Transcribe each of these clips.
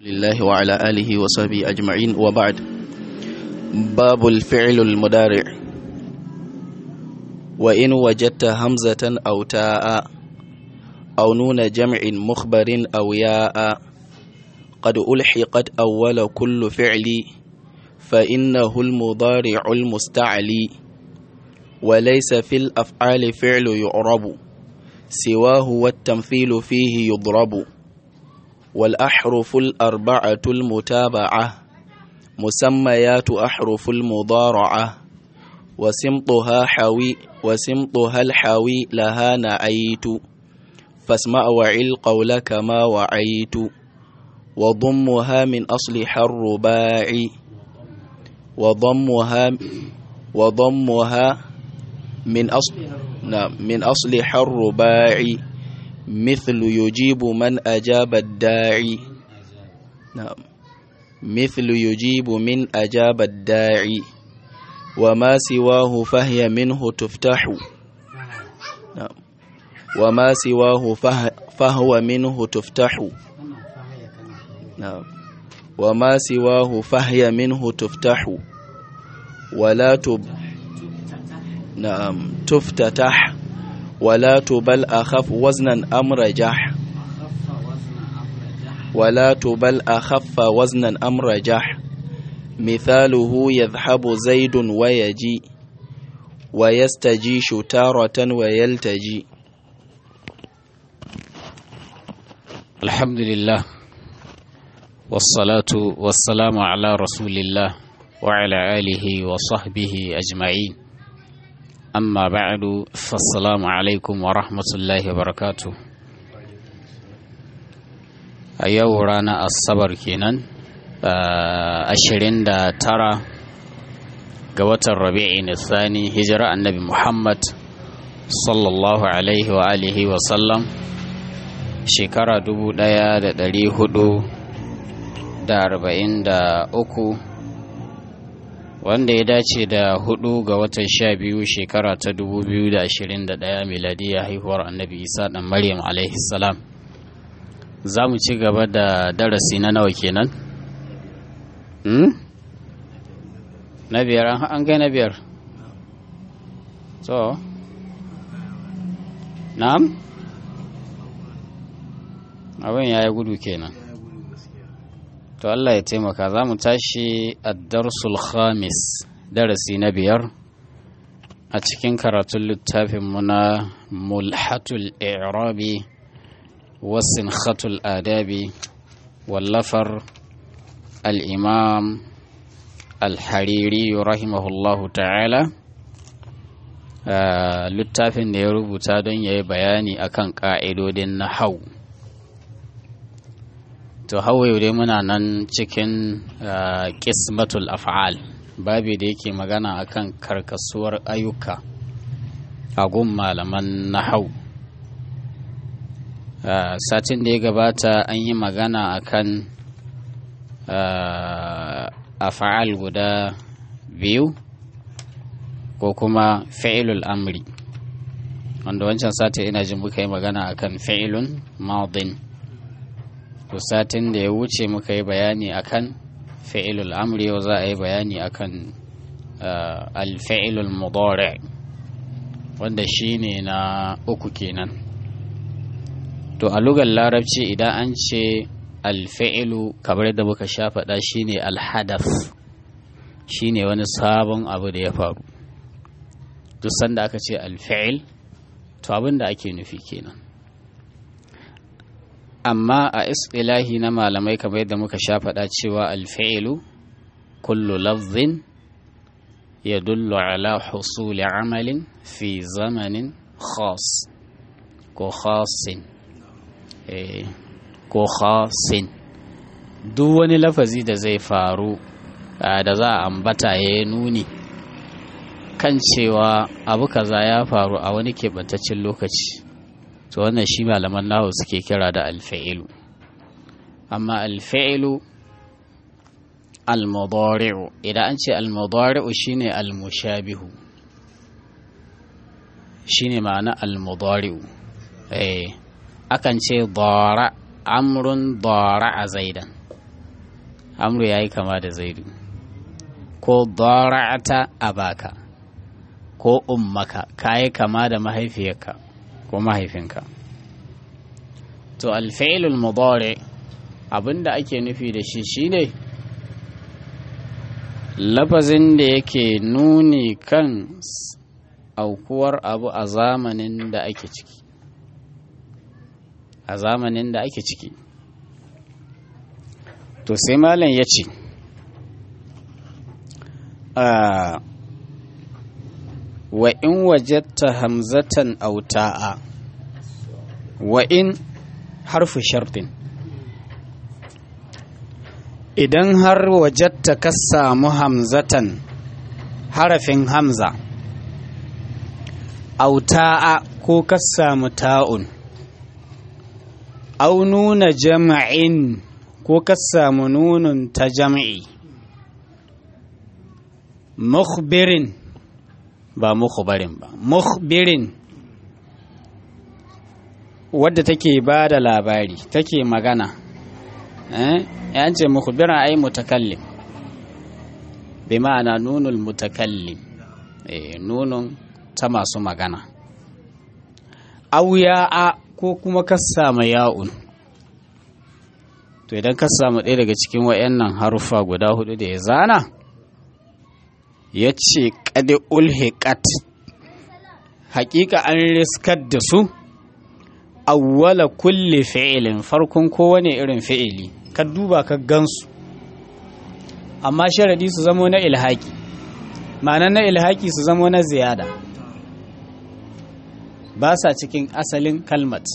لله وعلى آله وصحبه أجمعين وبعد باب الفعل المضارع وإن وجدت همزة أو تاء أو نون جمع مخبر أو ياء قد ألحقت أول كل فعل فإنه المضارع المستعلي وليس في الأفعال فعل يعرب سواه والتمثيل فيه يضرب والأحرف الأربعة المتابعة مسميات أحرف المضارعة وسمطها حوي وسمطها الحوي لها نعيت فاسمع وعل قول كما وعيت وضمها من أصلها الرباع وضمها وضمها من أصل نعم من أصلها الرباع مثل يجيب من أجاب الداعي نعم مثل يجيب من أجاب الداعي وما سواه فهي منه تفتح نعم وما سواه فه فهو منه تفتح نعم وما سواه فهي منه تفتح ولا تب نعم تفتتح ولا تبل أخف وزنا أم رجح ولا تبل أخف وزنا أم رجح مثاله يذهب زيد ويجي ويستجيش تارة ويلتجي الحمد لله والصلاة والسلام على رسول الله وعلى آله وصحبه أجمعين amma ba'adu fassalamu alaikum wa rahmatullahi wa barakatu a yau rana asabar kenan ashirin da tara ga watan rabi'i nisani hijira annabi muhammad sallallahu alaihi wa alihi wa sallam shekara dubu daya da dari hudu da arba'in da uku wanda ya dace da hudu ga watan sha biyu shekara ta dubu biyu da ashirin da ɗaya miladiya haihuwar annabi isa ɗan maryam alaihi salam za mu ci gaba da darasi na nawa kenan hmm? na biyar an gai na biyar so na'am abin ya yi gudu kenan to Allah ya taimaka za mu tashi addarsul khamis darasi na biyar a cikin karatun littafinmu na mulhatul i'rabi wasin khatul adabi wallafar al'imam al-hariri rahimahullahu ta'ala littafin da ya rubuta don ya yi bayani akan ƙa'idodin na hau to hawaye dai muna nan cikin kismatul af'al babi da yake magana akan karkasuwar ayyuka a gun malaman nahau satin da ya gabata an yi magana akan af'al guda biyu ko kuma fi'ilul amri wanda wancan satin ina jin muka yi magana akan fi'ilun madin to satin da ya wuce muka yi bayani akan fi'ilul amri yau za a yi bayani akan alfi'ilul mudari wanda shine na uku kenan to a lugar larabci idan an ce alfi'ilu kamar da muka sha faɗa shine alhadaf shine wani sabon abu da ya faru duk sanda aka ce alfi'il to abin da ake nufi kenan amma a istilahi na malamai kamar yadda muka sha faɗa cewa alfa'ilu kullu lafzin ya dullu ala husuli amalin fi zamanin khas ko khasin ko khasin duk wani lafazi da zai faru da za a ambata ya yi nuni kan cewa abu kaza ya faru a wani keɓantaccen lokaci to wannan shi malaman nahu suke kira da alfa'ilu amma alfa'ilu almudari'u idan an ce almudari'u shine almushabihu shine ma'ana almudari'u eh akan ce dara amrun dara a zaidan amru ya yi kama da zaidu ko dara'ata abaka ko ummaka ka yi kama da mahaifiyarka ko mahaifinka to alfa'ilul mudari abinda ake nufi da shi shine lafazin da yake nuni kan aukuwar abu a zamanin da ake ciki a zamanin da ake ciki to sai malam ya ce wa in wajatta hamzatan auta'a wa in harfu shartin idan har wajatta ka samu hamzatan harafin hamza auta'a ko ka samu ta'un au nuna jama'in ko ka samu nunun ta jam'i mukhbirin ba mukhbarin ba mukhbirin wadda take ba da labari take magana eh yan ce mukhbiran ai mutakallim bi ma'ana nunul mutakallim eh nunun ta masu magana auya'a ko kuma ka samu ya'un to idan ka samu ɗaya daga cikin wayannan haruffa guda hudu da ya zana ya ce ƙadi ulhiƙat haƙiƙa an riskar da su awwala kulle fi'ilin farkon kowane irin fi'ili ka duba ka gansu amma sharadi su zamo na ilhaki ma'anar na ilhaki su zamo na ziyada ba sa cikin asalin kalmat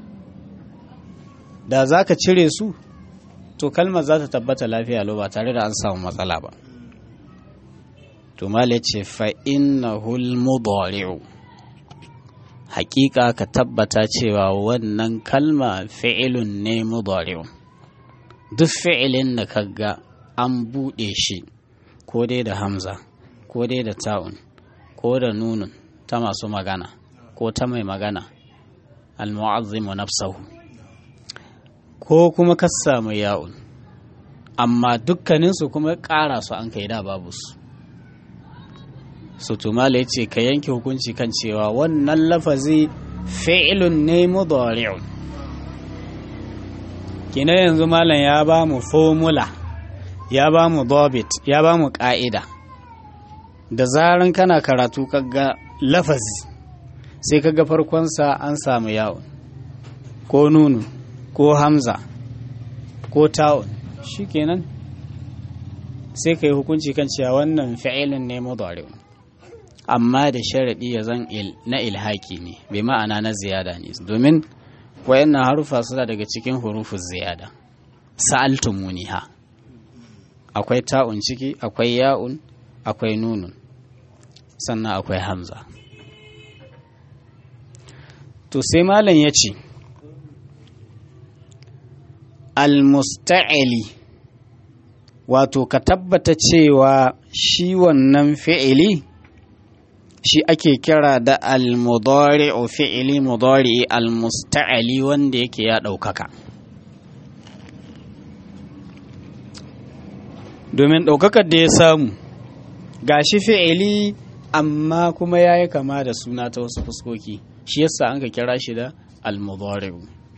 da za ka cire su to kalmar za ta tabbata lafiya lo ba tare da an samu matsala ba to mala ce fa innahul mudari'u hakika ka tabbata cewa wannan kalma fi'ilun ne mudari'u duk fi'ilin da kaga an buɗe shi ko dai da hamza ko dai da ta'un ko da nunun ta masu magana ko ta mai magana al-mu'azzimu nafsahu ko kuma ka samu ya'un amma dukkaninsu kuma ƙara su an kai da babu su sutumala ya ce ka yanke hukunci kan cewa wannan lafazi fi'ilun ne mudari'un kina yanzu malam ya ba mu formula ya ba mu dobit ya ba mu ƙa'ida da zaran kana karatu kaga lafazi sai kaga farkonsa an samu yawon ko nunu ko hamza ko ta'un shikenan sai ka yi hukunci kan cewa wannan fi'ilun ne mudari'un amma da sharaɗi ya zan na ilhaki ne bai ma'ana na ziyada ne domin wayannan harufa suna daga cikin hurufun ziyada sa'altumuniha akwai ta'un ciki akwai ya'un akwai nunun sannan akwai hamza to sai malam ya ce almusta'ili wato ka tabbata cewa shi wannan fi'ili shi ake kira da al-mudari'u fi'ili mudari'i al-musta'ali wanda yake ya ɗaukaka domin ɗaukakar da ya samu gashi fi'ili amma kuma ya yi kama da suna ta wasu fuskoki shi yasa an ka kira shi da al-mudari'u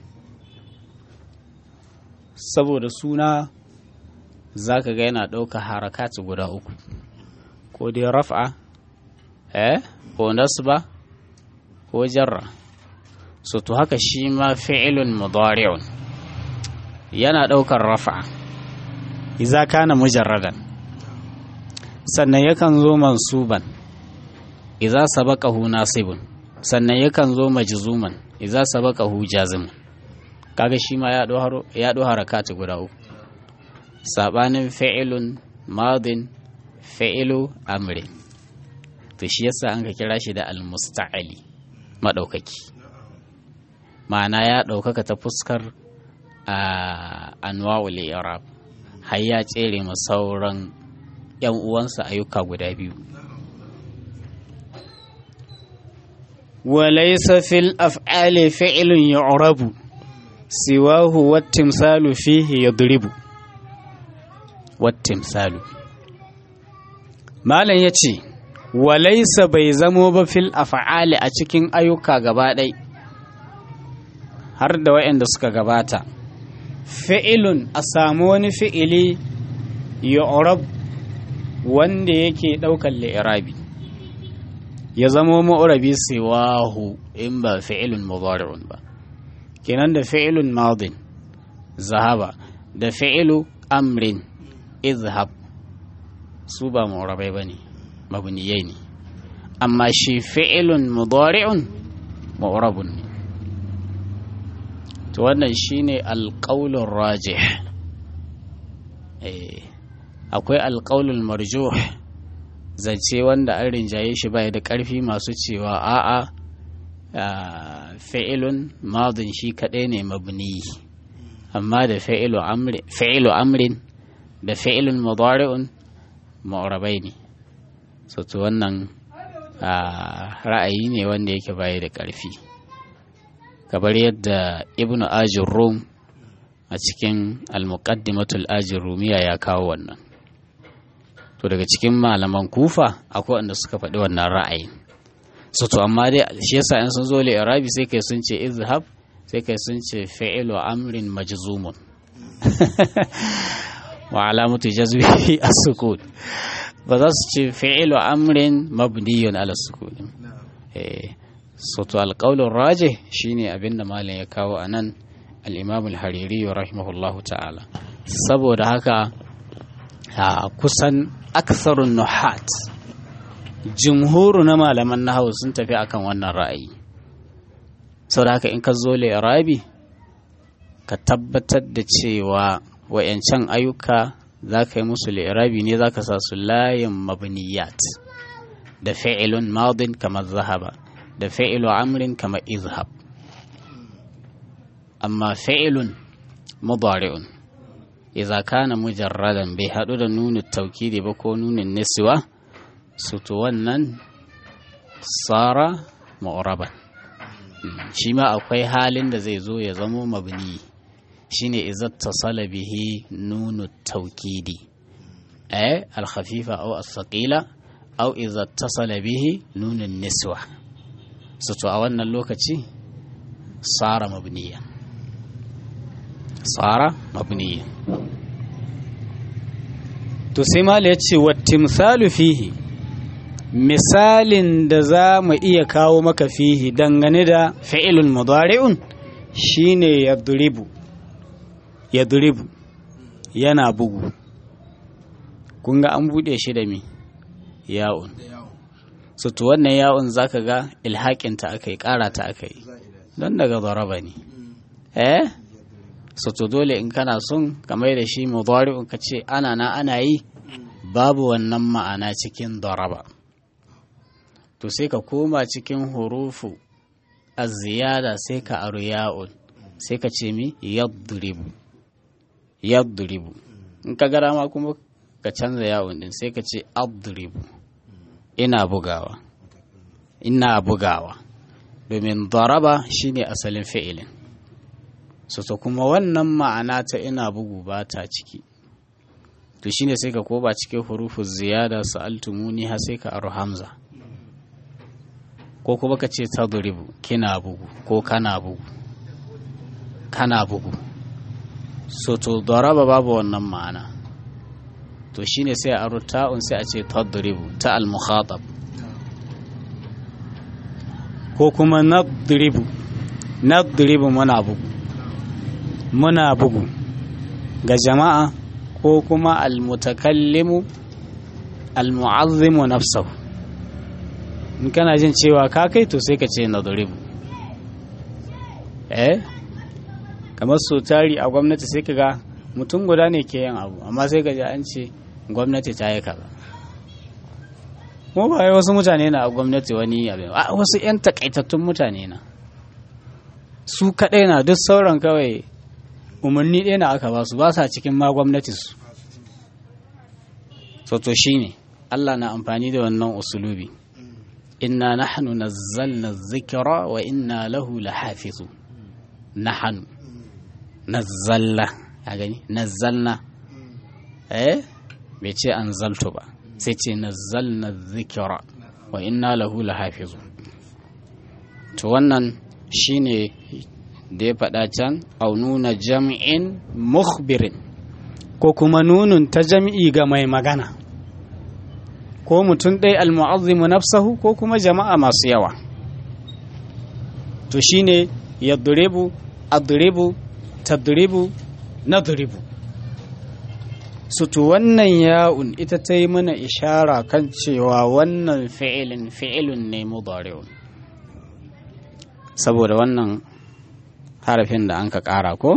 saboda suna za ka ga yana ɗauka harakatu guda uku ko dai raf'a eh ko nasba ko jarra so to haka shi ma fi'ilun mudari'un yana ɗaukar raf'a idza kana mujarradan sannan yakan zo mansuban idza sabaqahu nasibun sannan yakan zo majzuman idza sabaqahu jazimun kaga shi ma ya ɗo harakatu guda uku saɓanin fi'ilun madin fi'ilu amrin to shi yasa an ka kira shi da almusta'ali maɗaukaki ma'ana ya ɗaukaka ta fuskar a anwa'ul irab har ya tsere ma sauran yan uwansa ayyuka guda biyu وليس في الأفعال فعل يعرب siwahu wattimsalu fihi yadribu wattimsalu malam ya ce walaisa bai zamo ba fil af'ali a cikin ayyuka gaba ɗai har da waɗanda suka gabata fi'ilun a samu wani fi'ili yu'rab wanda yake ɗaukar li'irabi ya zamo ma'urabi siwahu in ba fi'ilun mudari'un ba kenan da fi'ilun madin zahaba da fi'ilu amrin izhab su ba ma'urabai ba ne mabniyai ne amma shi fi'ilun mudari'un ma'urabun ne to wannan shine alƙaulun rajih akwai alƙaulun marjuh zance wanda an rinjaye shi bai da ƙarfi masu cewa a'a fi'ilun madin shi kaɗai ne mabni amma da fi'ilu amrin da fi'ilun mudari'un ma'urabai ne so to wannan ra'ayi ne wanda yake baya da ƙarfi kamar yadda ibnu ajin rum a cikin al-muqaddimatul ajin rumiya ya kawo wannan to daga cikin malaman kufa akwai wanda suka faɗi wannan ra'ayin so to amma dai shi yasa in sun zo li arabi sai kai sun ce izhab sai kai sun ce fi'lu amrin majzumun wa alamatu jazmihi as-sukun ba za su ce fi'lu amrin mabniyun ala sukun eh so to alqawlu rajih shine abinda malam ya kawo anan al-imam al-hariri rahimahullahu ta'ala saboda haka kusan aksarun nuhat jumhuru na malaman nahawu sun tafi akan wannan ra'ayi sau da haka in ka zo rabi ka tabbatar da cewa wayancan ayyuka za ka yi musu li'irabi ne za ka sa su layin mabniyat da fi'ilun madin kamar zahaba da fi'ilu amrin kamar izhab amma fi'ilun mudari'un idza kana mujarradan bai haɗu da nunin taukidi ba ko nunin niswa su to wannan tsara ma'uraban shi ma akwai halin da zai zo ya zamo mabni shine izat tasala bihi nunu taukidi eh al-khafifa aw as-saqila aw izat tasala bihi nunun niswa su to a wannan lokaci tsara mabniya tsara mabniya to sai mala ya ce wattimsalu fihi misalin da za mu iya kawo maka fihi dangane da fi'ilun mudari'un shine yadribu yadribu yana bugu kun ga an bude shi da mi ya'un so to wannan ya'un zaka ga ilhaƙinta aka yi ƙara ta aka yi don daga zaraba ne eh so to dole in kana son kamar da shi mudari'un ka ce ana na ana yi babu wannan ma'ana cikin daraba to sai ka koma cikin hurufu a ziyada sai ka aru ya'un sai ka ce mi yadribu yadribu in ka gara ma kuma ka canza ya'un din sai ka ce adribu ina bugawa ina bugawa domin daraba shine asalin fi'ilin so to kuma wannan ma'ana ta ina bugu ba ta ciki to shine sai ka koba cikin hurufu ziyada sa'altumuni har sai ka aru hamza ko kuma ka ce tadribu kina bugu ko kana bugu kana bugu so to daraba babu wannan ma'ana to shine sai a ta'un sai a ce tadribu ta al-mukhatab ko kuma nadribu nadribu muna bugu muna bugu ga jama'a ko kuma al-mutakallimu al-mu'azzimu nafsahu in kana jin cewa ka kai to sai ka ce nadribu eh kamar so tari a gwamnati sai ka ga mutum guda ne ke yin abu amma sai ka ji an ce gwamnati ta yi kaza kuma ba wasu mutane na a gwamnati wani abin a wasu 'yan takaitattun mutane na su kaɗai na duk sauran kawai umarni ɗaya na aka ba su ba sa cikin ma gwamnati su so to shine Allah na amfani da wannan usulubi inna nahnu nazzalna dhikra wa inna lahu lahafizu nahnu nazzalna a gani nazzalna eh bai ce anzaltu ba sai ce nazzalna dhikra wa inna lahu lahafizun to wannan shine da ya faɗa can au nuna jam'in mukhbirin ko kuma nunun ta jam'i ga mai magana ko mutum ɗai almu'azzimu nafsahu ko kuma jama'a masu yawa to shine yadribu adribu tadribu nadribu su to wannan ya'un ita ta yi mana ishara kan cewa wannan fi'ilin fi'ilun ne mudari'un saboda wannan harafin da an ka ƙara ko?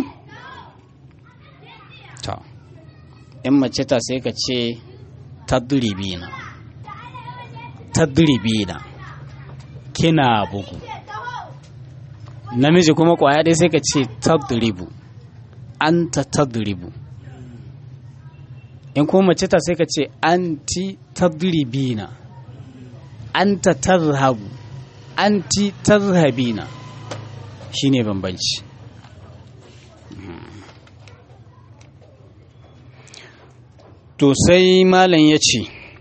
to in mace ta sai ka ce tadribina tadribina kina bugu namiji kuma kwaya dai sai ka ce tadribu anta tadribu in kuma mace ta sai ka ce anti tadribina anta tazhabu anti tazhabina shine bambanci to sai malam ya ce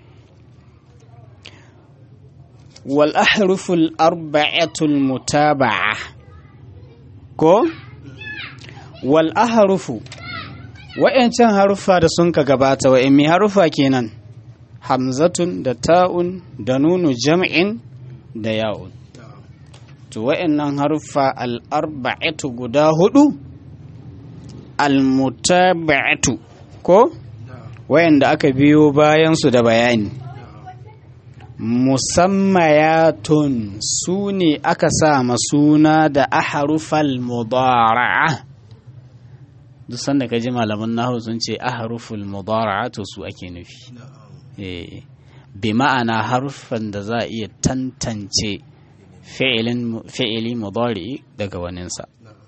wal ahruful arba'atul mutaba'a ko wal ahrufu wa'yancan harufa da sun ka gabata wa'in mai harufa kenan hamzatun da ta'un da nunu jam'in da ya'un to wa'yannan harufa al'arba'atu guda hudu al-mutaba'atu ko wa'yanda aka biyo bayansu da bayani musammayatun su ne aka sa suna da aharufal mudara'a duk sanda ka ji malaman nahu sun ce aharuful mudara'a to su ake nufi bi ma'ana harufan da za a iya tantance fi'ili mudari daga waninsa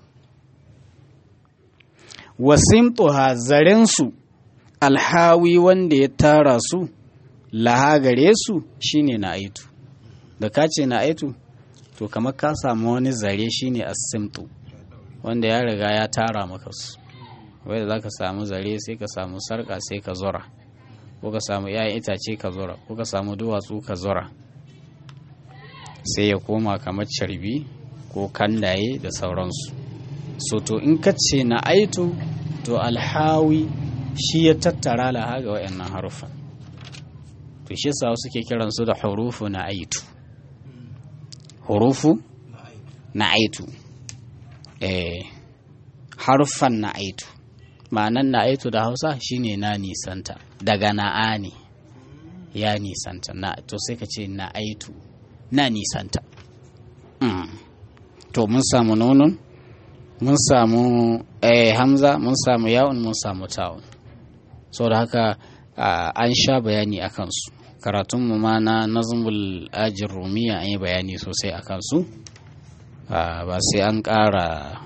wasimtuha zarensu alhawi wanda ya tara su laha gare su shine na aitu da ka ce na aitu to kamar ka samu wani zare shine asimtu wanda ya riga ya tara maka su wanda za ka samu zare sai ka samu sarka sai ka zura ko ka samu 'ya'yan itace ka zura ko ka samu duwatsu ka zura sai ya koma kamar carbi ko kandaye da sauransu so to in ka ce na aitu to alhawi shi ya tattara laha ga wayannan harufan to shi sa suke kiransu da hurufu na aitu hurufu na aitu eh harufan na aitu ma'anan na aitu da hausa shine na nisanta daga na'a ne ya nisanta na to sai ka ce na aitu na nisanta mm. to mun samu nunun mun samu eh, hamza mun samu yawon mun samu ta'un so da haka uh, an sha bayani a kansu karatunmu ma na nazmul ajin rumiya an yi bayani sosai a kansu uh, ba sai an ƙara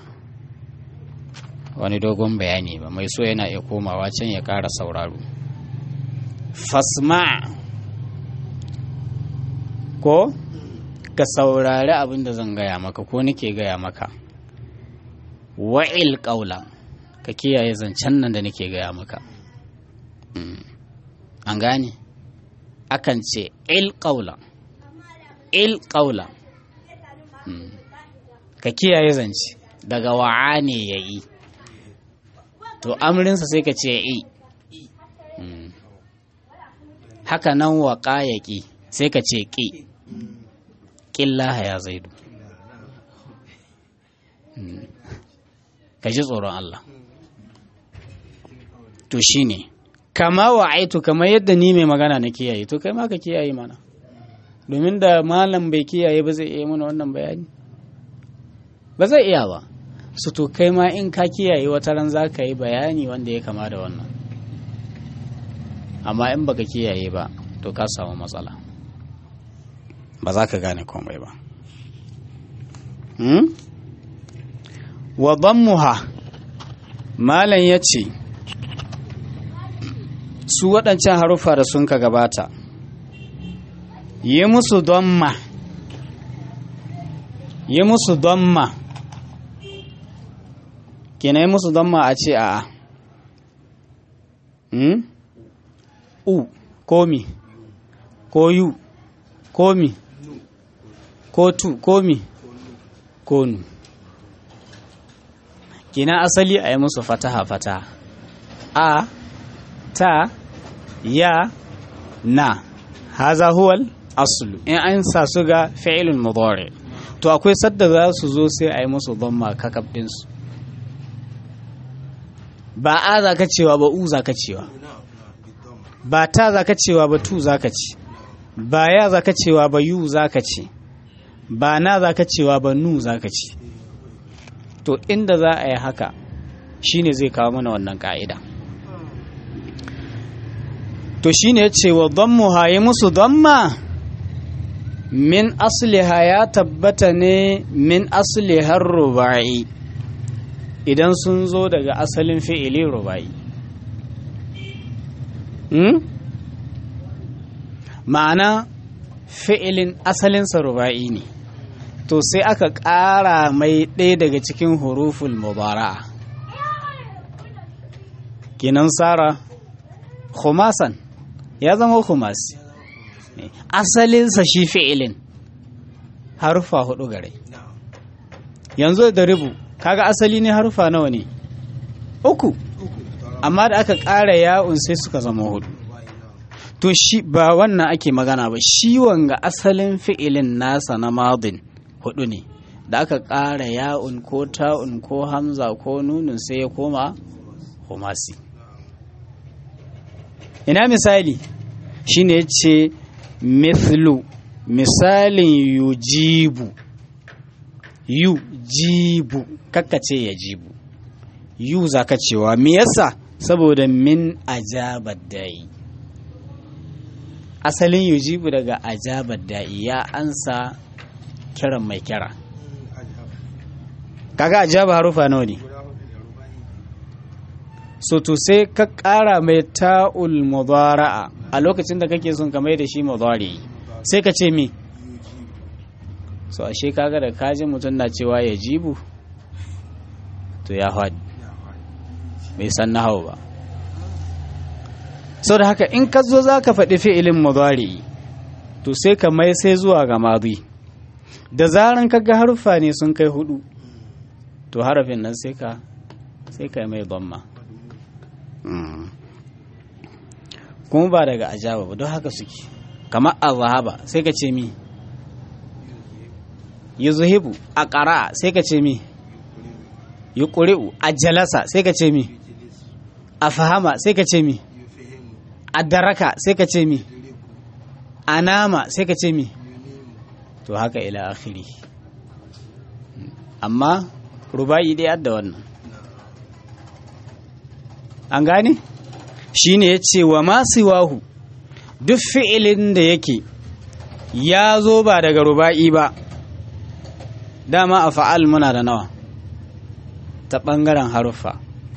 wani dogon bayani ba mai so yana iya komawa can ya ƙara sauraro fasma ko ka saurari abin da zan gaya maka ko nake gaya maka wa'il ƙaula ka kiyaye zancen nan da nake gaya maka an gane akan ce il ƙaula il ƙaula ka kiyaye zance daga wa'a ne ya yi to amrinsa sai ka ce i haka nan waƙa ya ƙi sai ka ce ƙi ƙillaha ya zaidu ka ji tsoron Allah to shi ne kama wa aitu kamar yadda ni mai magana na kiyaye to kai ma ka kiyaye mana domin da malam bai kiyaye ba zai iya mana wannan bayani ba zai iya ba su to kai ma in ka kiyaye wata ran za ka yi bayani wanda ya kama da wannan amma in baka kiyaye ba to ka samu matsala ba za ka gane komai ba hmm? wa dammuha malam ya ce su waɗancan haruffa da sun ka gabata yi musu damma yi musu damma kina yi musu damma a ce a hmm? u komi ko yu komi ko tu komi ko nu kina asali a yi musu fataha fataha a ta ya na haza huwal aslu in an sa su ga fi'ilun mudari to akwai sadda za su zo sai a yi musu dhamma kakab ɗinsu ba a za ka cewa ba u za ka cewa ba ta za ka cewa ba tu za ka ce ba ya za ka cewa ba yu za ka ce ba na za ka cewa ba nu za ka ce to inda za a yi haka shine zai kawo mana wannan ka'ida to shine ya ce wa dhammuha yi musu dhamma min asliha ya tabbata ne min aslihar ruba'i idan sun zo daga asalin fi'ili ruba'i hmm? ma'ana fi'ilin asalinsa ruba'i ne to sai aka ƙara mai ɗaya daga cikin huruful mubara'a kinan sara khumasan ya zama khumasi asalinsa shi fi'ilin harufa hudu gare yanzu da ribu kaga asali ne harufa nawa ne uku amma da aka ƙara ya'un sai suka zama hudu to shi ba wannan ake magana ba shi wanga asalin fi'ilin nasa na madin hudu ne da aka ƙara ya'un ko ta'un ko hamza ko nunin sai ya koma humasi ina misali shine ya ce mithlu misalin yujibu yujibu kakkace ya jibu yu za ka cewa me yasa saboda min ajabar da'i asalin yujibu daga ajabar da'i ya ansa kiran mai kira kaga ajaba harufa nawa ne so to sai ka ƙara mai ta'ul mudara'a a lokacin da kake son ka mai da shi mudari sai ka ce mi so ashe kaga da kaji mutum na cewa ya jibu to ya faɗi bai san na hau ba so da haka in ka zo za ka faɗi fi'ilin mudari to sai ka mai sai zuwa ga madi da zaran kaga harfa ne sun kai hudu to harafin nan sai ka sai ka mai dhamma kuma ba daga ajaba ba don haka suke kamar azhaba sai ka ce mi yuzhibu a ƙara sai ka ce mi yuqri'u a jalasa sai ka ce mi a fahama sai ka ce mi a daraka sai ka ce mi a nama sai ka ce mi to haka ila akhiri amma ruba'i dai adda wannan an gane shi ne ya ce wa masu wahu duk fi'ilin da yake ya zo ba daga ruba'i ba dama a fa'al muna da nawa ta ɓangaren haruffa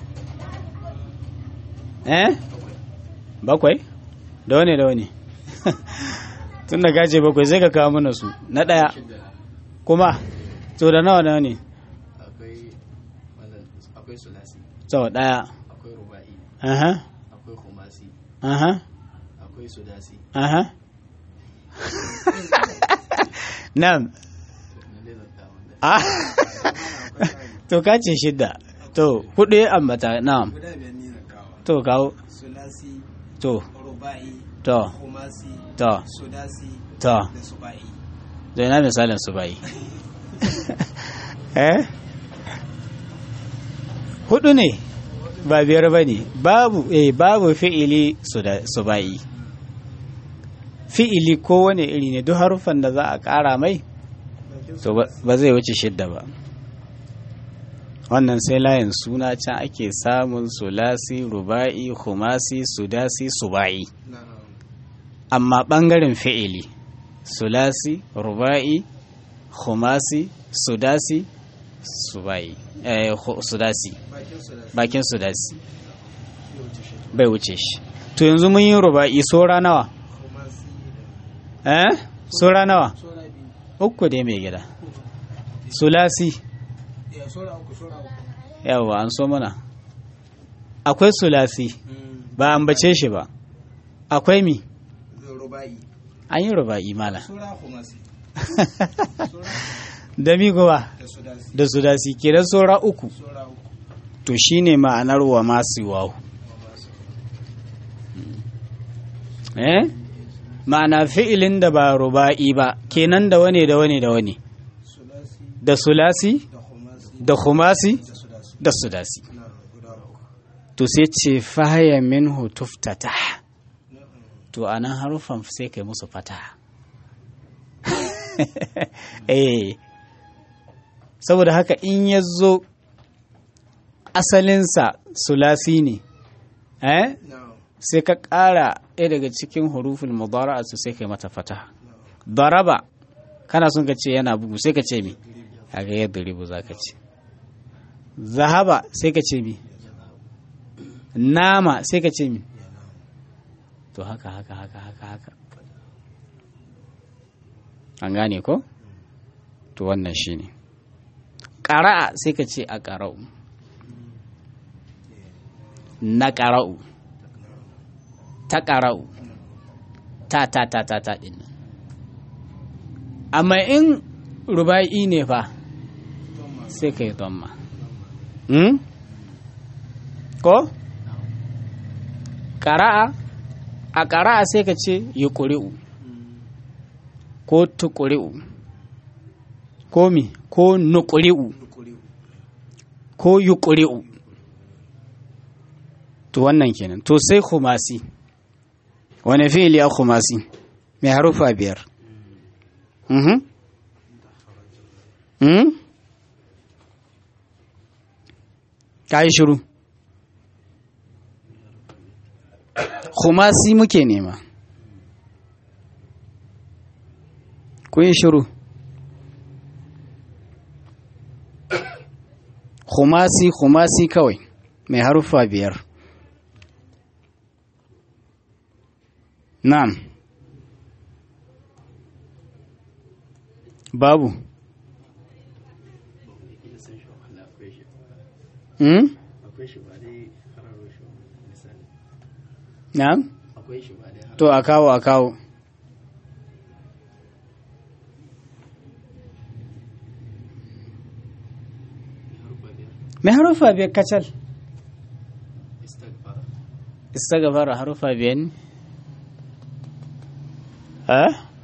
eh bakwai da wane da wane tun da gace bakwai sai ka kawo mana su na ɗaya kuma to da nawa nawa ne akwai sulasi sau ɗaya akwai ruba'i aha akwai khumasi aha akwai sudasi aha na'am na dai zan kawo da ah to ka ce shidda to hudu ya ambata na'am guda biyar ni na kawo to kawo sulasi to ruba'i to kumasi to sudasi to da suba'i to ina misalin su bai eh hudu ne ba biyar ba ne babu eh babu fi'ili su da su bai fi'ili kowane iri ne duk haruffan da za a ƙara mai to ba- ba zai wuce shidda ba wannan sai layin suna can ake samun sulasi ruba'i khumasi sudasi suba'i amma ɓangaren fi'ili sulasi ruba'i khumasi sudasi suba'i eh, khu- sudasi bakin sulasi bakin sudasi bai wuce shi to yanzu mun yi ruba'i sora nawa kumasi eh sora nawa sora biyu uku dai mai gida sulasi ya sora uku sora uku yawa an so mana akwai sulasi ba ambace shi ba akwai mi ruba'i an yi ruba'i mala sura khumasi da mi gowa da sudasi da su dasi kenan saura uku sura uku to shine ma'anar wa masu wahu eh ma'ana fi'ilin da ba ruba'i ba kenan da wane da wane da wane sulasi da sulasi da khumasi da khumasi da sudasi da sudasi na guda uku to sai ce fahaya minhu tuftata to anan harufan sai kai musu fata eh saboda haka in ya zo asalinsa sulasi ne eh na sai ka ƙara ɗaya daga cikin hurufin mudara'a su sai kai mata fata daraba kana son ka ce yana bugu sai ka ce mi kaga yadda ribu za ka ce zahaba sai ka ce mi nama sai ka ce mi to haka haka haka haka haka an gane ko to wannan shine ƙara'a sai ka ce a ƙara'u na ƙara'u ta ƙara'u ta ta ta ta ta ɗin nan amma in ruba'i ne fa sai ka yi domma hmm? ko ƙara'a a ƙara'a sai ka ce yi ƙuri'u ko tuƙuri'u ko mi ko nuƙuri'u dukuri ko yi ƙuri'u to wannan kenan to sai khumasi wani fi'ili a khumasi mai harufa biyar mhm mhm ka yi shiru khumasi muke nema ku yi shiru khumasi khumasi kawai mai harufa biyar na'am babu hmm? na'am to a kawo a kawo mai harufa biyar kacal istagfara harufa biyar ne ha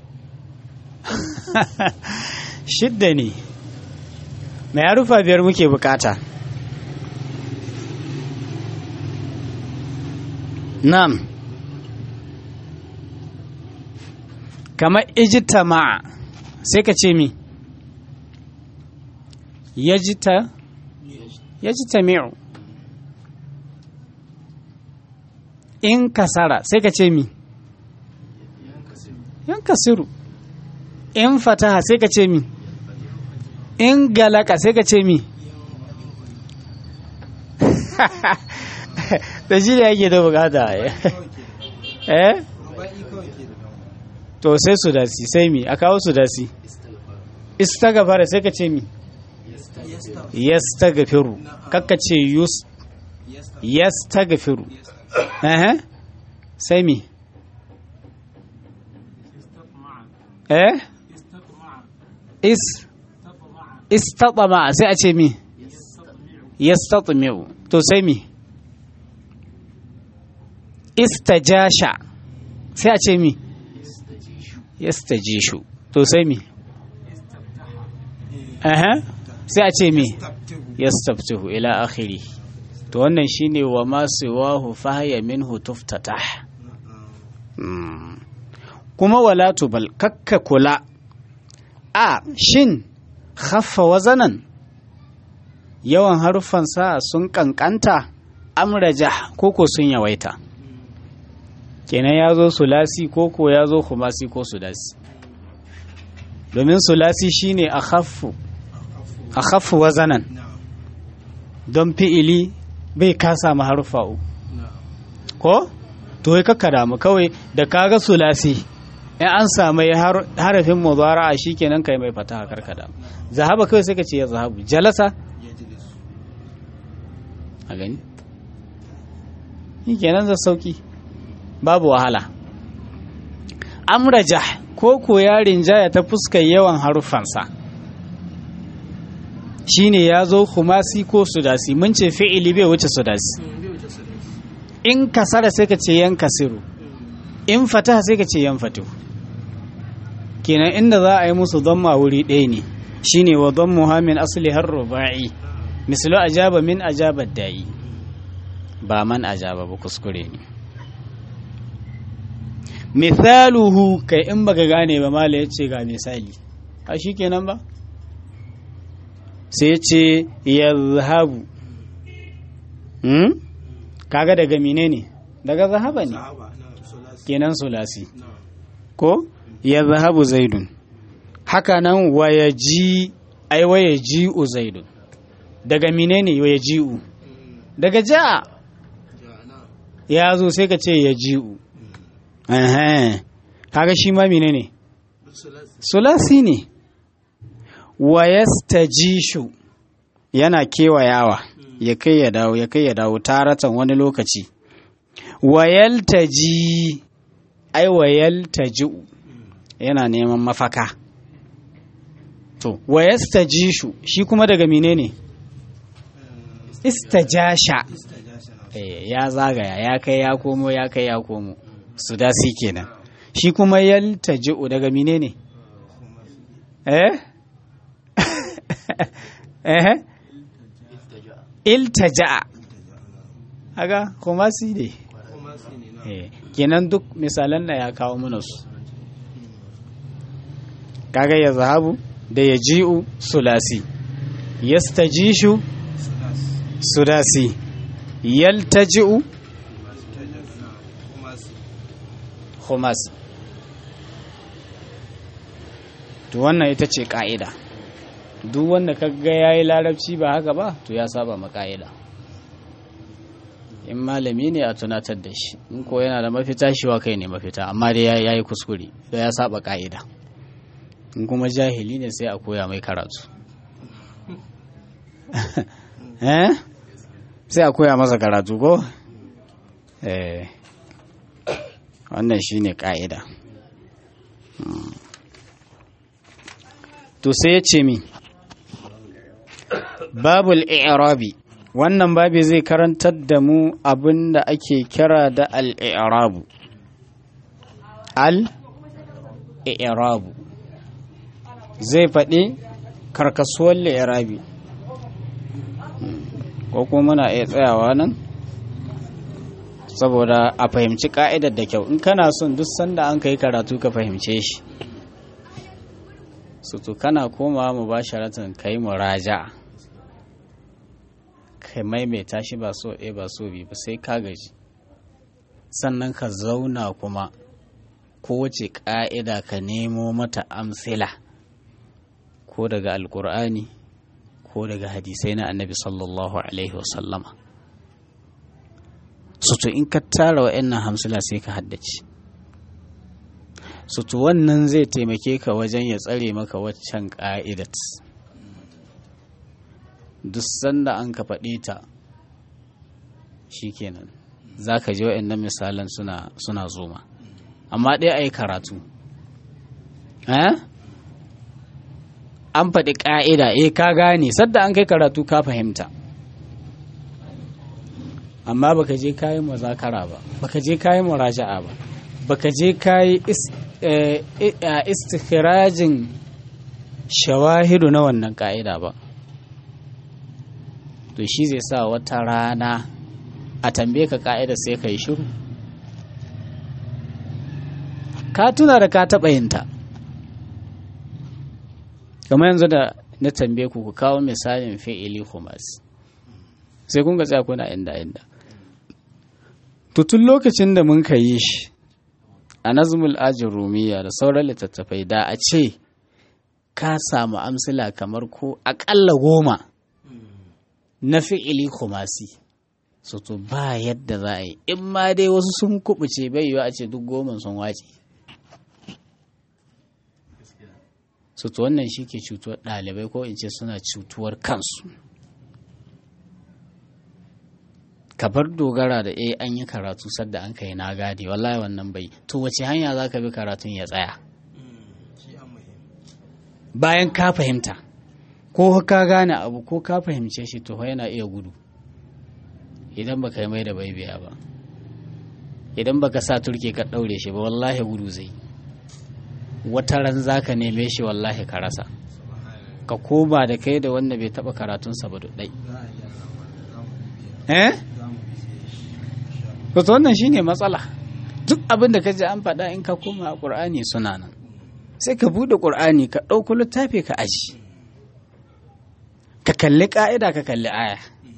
shidda ne mai harufa biyar muke bukata nam kamar ijtama'a sai ka ce mi yajita yajtami'u in kasara sai ka ce mi yan kasiru in fataha sai ka ce mi in galaka sai ka ce mi da shi da yake da bukata eh ruba'i kawai ke da dama to sai su dasi sai mi a kawo su dasi istagfara sai ka ce mi yastaghfiru kakka ce yus yastaghfiru eh sai mi eh is istatama sai a ce mi yastatmi'u to sai mi istajasha sai a ce mi yastajishu to sai mi aha sai a ce mi tabtihu yastaftihu ila akhiri to wannan shine wa ma siwahu fahya minhu tuftatah Mm. kuma wala tubal kakka kula a shin khaffa wazanan yawan haruffan sa sun kankanta amraja koko sun yawaita kenan ya zo sulasi koko ya zo kumasi ko sudasi domin sulasi shine a khaffu a khaffu wazanan na'am don fi'ili bai kasa ma haruffa uku na'am ko to wai kakka damu kawai da kaga sulasi in an samu har- harafin mudara'a shikenan kai mai fataha karka damu zahaba kawai sai ka ce ya zahabu jalasa yajlis a gani shikenan za sauki babu wahala amraja ko ko yarin jaya ta fuskar yawan haruffansa shine ya zo kumasi ko sudasi mun ce fi'ili bai wuce sudasi in kasara sai ka ce yan kasiru in fataha sai ka ce yan fatu kenan inda za a yi musu dhamma wuri ɗaya ne shine wa dhammuha min asli har ruba'i mislu ajaba min ajaba da'i ba man ajaba ba kuskure ne mithaluhu kai in baka gane ba mala ya ce ga misali a shi kenan ba sai ya ce yazhabu hmm? kaga daga mine ne daga zahaba ne sahaba na sulasi kenan sulasi na ko yazhabu zaidun haka nan waya ji ai waya ji'u zaidun daga mine ne waya ji'u daga ja'a ja na ya zo sai ka ce ya ji'u Ehem. kaga shi ma mine ne sulasi sulasi ne wa yastajishu yana kewayawa ya kai ya dawo ya kai ya dawo taratan wani lokaci wa yaltaji ai wa yaltaji'u yana neman mafaka to wa yastajishu shi kuma daga menene istajasha istajasha na Eh, ya zagaya ya kai ya komo ya kai ya komo su dasi kenan shi kuma yaltaji'u daga menene eh eh iltaja'a aga kuma si ne kuma su ne na eh kenan duk misalan da ya kawo mana su kaga ya zahabu da ya ji'u sulasi yastajishu sulasi sudasi yaltaji'u kuma su Humas. To wannan ita ce ƙa'ida. Duk wanda ka ga ya yi larabci ba haka ba, to ya saba ma ƙa'ida. In malami ne a tunatar da shi, in ko yana da mafita shi wa kai ne mafita, amma dai ya yi kuskure, da ya saba ƙa'ida. In kuma jahili ne sai a koya mai karatu. eh? Sai a koya masa karatu ko? Eh. wannan shine ka'ida Mm. to sai ya ce mi babul i'rabi wannan babi zai karantar da mu abin da ake kira da al-i'rabu al-i'rabu zai faɗi karkasuwar li'irabi Mm. ko kuma muna iya tsayawa nan saboda a fahimci ka'idar da kyau in kana son duk sanda an kai karatu ka fahimce shi su to kana komawa mu ba sharatan ka yi muraja ka maimaita shi ba so ɗaya ba so biyu ba sai ka gaji sannan ka zauna kuma kowace ƙa'ida ka nemo mata amsila ko daga alkur'ani ko daga hadisai na annabi sallallahu alaihi wasallama sutu in ka tara wa'annan hamsila sai ka haddace sutu wannan zai taimake ka wajen ya tsare maka waccan ƙa'idat duk sanda an ka faɗi ta shikenan za ka ji wa'annan misalan suna, suna zoma amma ɗaya a yi karatu eh? an faɗi ƙa'ida eh ka gane sadda an kai karatu ka fahimta amma baka je kayi muzakara ba baka je kayi muraja'a ba baka je kayi istikirajin shawahidu na wannan ka'ida ba to shi zai sa wata rana a tambaye ka ka'ida sai ka yi shiru ka tuna da ka taɓa yinta kamar yanzu da na tambaye ku ku kawo misalin fi'ili humas sai kun ga tsaya kuna inda inda to tun lokacin da mun ka yi shi a nazmul ajin rumiya da sauran littattafai da a ce ka samu amsila kamar ko aƙalla goma na fi'ili kumasi so to ba yadda za a yi in ma dai wasu sun kubuce bai yiwa a ce duk goma sun wace so to wannan shi ke cutuwar ɗalibai ko in ce suna cutuwar kansu ka bar dogara da eh an yi karatu sadda an kai na gadi wallahi wannan bai to wace hanya za ka bi karatun ya tsaya shi an muhim bayan ka fahimta ko ka gane abu ko ka fahimce shi to fa yana iya gudu idan baka yi mai da bai biya ba idan baka sa turke ka ɗaure shi ba wallahi gudu zai wata ran za ka neme shi wallahi ka rasa ka koma da kai da wanda bai taɓa karatunsa ba ɗai za a gyara wannan za mu bibiya eh za mu bibiye shi to wannan shine matsala duk abin da ka ji an faɗa in ka koma a ƙur'ani suna nan sai ka buɗe ƙur'ani ka ɗauko littafi ka aji ka kalli ƙa'ida ka kalli aya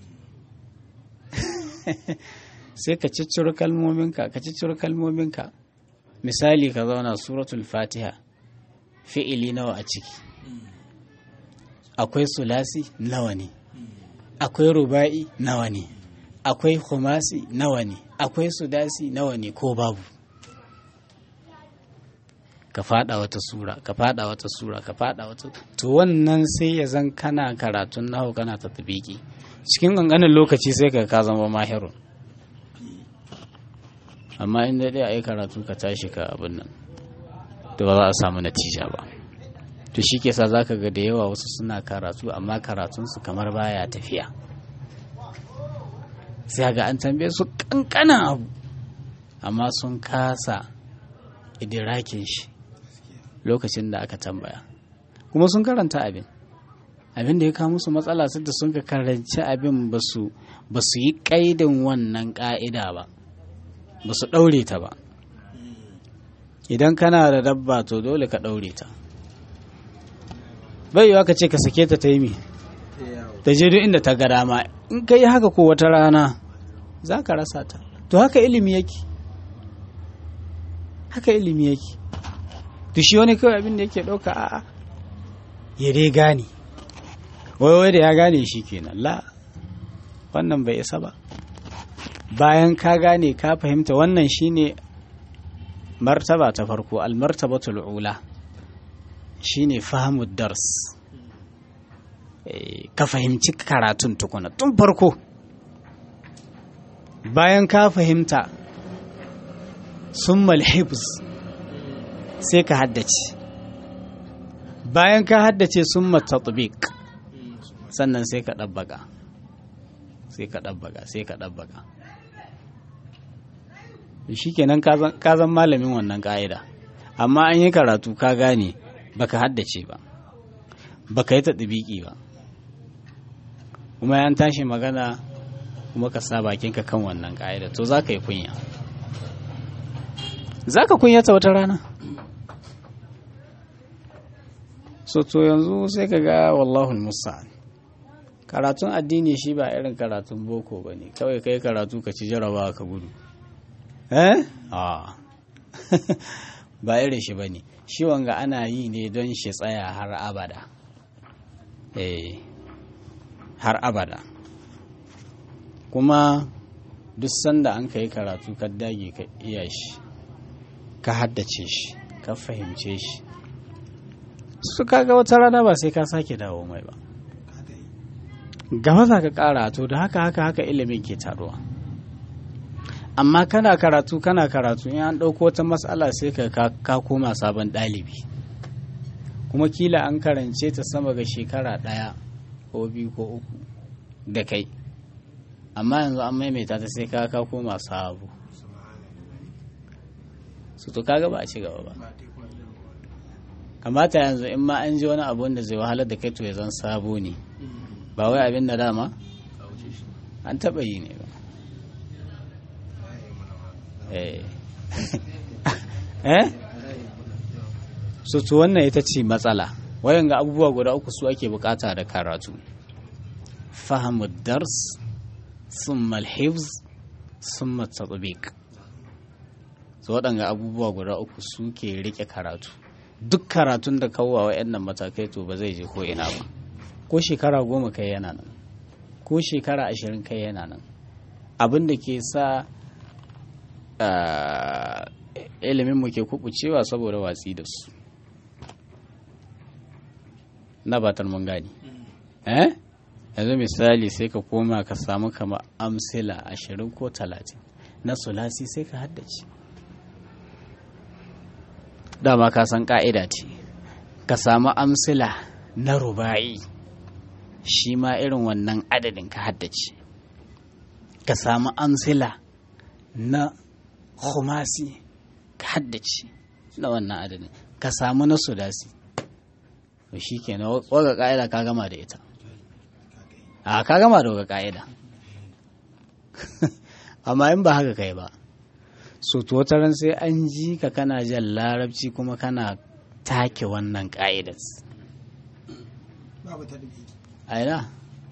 sai ka cicciro kalmominka ka cicciro kalmominka misali ka zauna suratul fatiha fi'ili nawa a ciki akwai sulasi nawa ne akwai ruba'i nawa ne akwai khumasi nawa ne akwai sudasi nawa ne ko babu ka fada wata sura ka fada wata sura ka fada wata to wannan sai ya zan kana karatun nahu kana ta tabiki cikin ƙanƙanin lokaci sai ka ka zama mahirun amma in dai a yi karatu ka tashi ka abin nan to ba za a samu natija ba to shi ke sa za ka ga da yawa wasu suna karatu amma karatunsu kamar baya tafiya sai ga an tambaye su kankanan abu amma sun kasa idirakin shi lokacin da aka tambaya kuma sun karanta abin abin da ya kawo musu matsala su da sun ka karanci abin ba su yi kaidin wannan ka'ida ba ba su ɗaure ta ba idan kana da dabba to dole ka ɗaure ta bai yiwa ka ce ka sake ta ta yi mi ta je duk inda ta ga dama in ka yi haka ko wata rana za ka rasa ta to haka ilimi yake haka ilimi yake to shi wani kawai abin da yake ɗauka a'a ya dai gane wai wai da ya gane shi kenan la wannan bai isa ba bayan ka gane ka fahimta wannan shine martaba ta farko almartabatul ula shine fahimud dars ka fahimci karatun tukuna tun farko bayan ka fahimta sun malhibs sai ka haddace bayan ka haddace sun matatubik sannan sai ka ɗabbaga sai ka ɗabbaga sai ka ɗabbaga shi kenan ka zan malamin wannan ƙa'ida amma an yi karatu ka gane baka haddace ba baka yi ta ɗibiki ba kuma yan tashi magana kuma ka sa bakinka kan wannan ƙa'ida to za ka yi kunya za ka kunyata wata rana so to yanzu sai ka ga wallahul musa'an karatun addini shi ba irin karatun boko ba ne kawai kai karatu ka ci jarabawa ka gudu eh a ba irin shi ba ne shi wanga ana yi ne don shi tsaya har abada eh har abada kuma duk sanda an ka yi karatu ka dage ka iya shi ka haddace shi ka fahimce shi su kaga wata rana ba sai ka sake dawo mai ba gaba za ka kara to da haka haka haka ilimin ke taruwa amma kana karatu kana karatu in an ɗauko wata matsala sai ka ka koma sabon ɗalibi kuma kila an karance ta sama ga shekara ɗaya ko biyu ko uku da kai amma yanzu an maimaita ta sai ka ka koma sabo su to kaga ba a ci gaba ba kamata yanzu in ma an ji wani abu wanda zai wahalar da kai to ya zan sabo ne ba wai abin da dama an taɓa yi ne ba eh so to wannan ita ce matsala wayan ga abubuwa guda uku su ake bukata da karatu fahimu dars summa alhifz summa tatbiq so waɗanga abubuwa guda uku su ke rike karatu duk karatun da kawo wa'annan matakai to ba zai je ko ina ba ko shekara goma kai yana nan ko shekara ashirin kai yana nan abin da ke sa ilimin mu ke kubucewa saboda watsi da su na batar mun gani eh yanzu misali sai ka koma ka samu kama amsila ashirin ko talatin na sulasi sai ka haddace dama ka san ka'ida ce ka samu amsila na ruba'i shi ma irin wannan adadin ka haddace ka samu amsila na khumasi ka haddace na wannan adadin ka samu na sudasi to shi kenan waga ka'ida ka gama da ita a ka gama da waga ka'ida amma in ba haka kai ba so to ran sai an ji ka kana jan larabci kuma kana take wannan ka'idar babu ta dubi a ina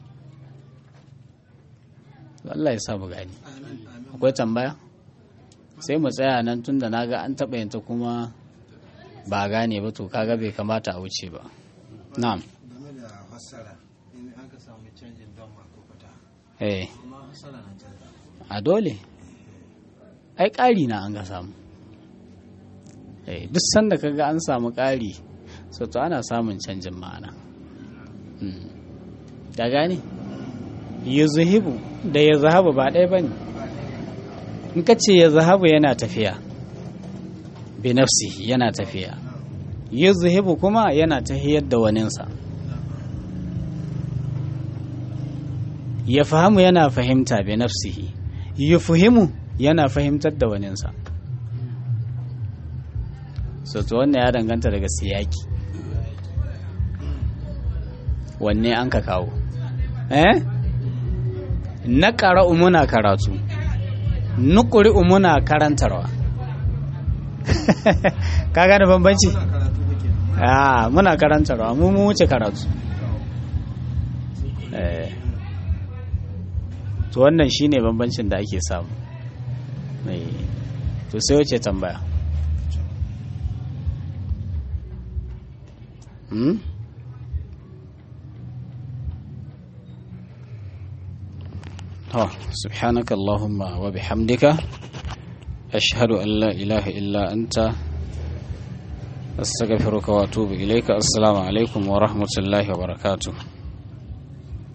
Allah ya sa mu gani amin amin akwai tambaya sai mu tsaya nan tun da naga an taɓa yanta kuma ba gane ba to kaga bai kamata a wuce ba na'am game da fassara in an ka samu canjin don mako fata eh amma fassara na canza a dole ai ƙari na an ga samu eh duk sanda kaga an samu ƙari so to ana samun canjin ma'ana Hmm. da gane yuzhibu da ya zahabu ba ɗaya bane in ka ce ya zahabu yana tafiya bi nafsihi yana tafiya yuzhibu kuma yana tahiyar da waninsa ya fahimu yana fahimta bi nafsihi yufuhimu yana fahimtar da waninsa so to wannan ya danganta daga siyaki wanne an ka kawo eh na ƙara'u muna karatu nukuri'u muna karantarwa ka gane bambanci Muna karatu muke ah muna karantarwa mu mu wuce karatu eh to wannan shine bambancin da ake samu eh to sai wace tambaya hmm? to subhanaka allahumma wa bihamdika ashhadu an la ilaha illa anta astaghfiruka wa atubu ilayka assalamu alaikum wa rahmatullahi wa barakatuh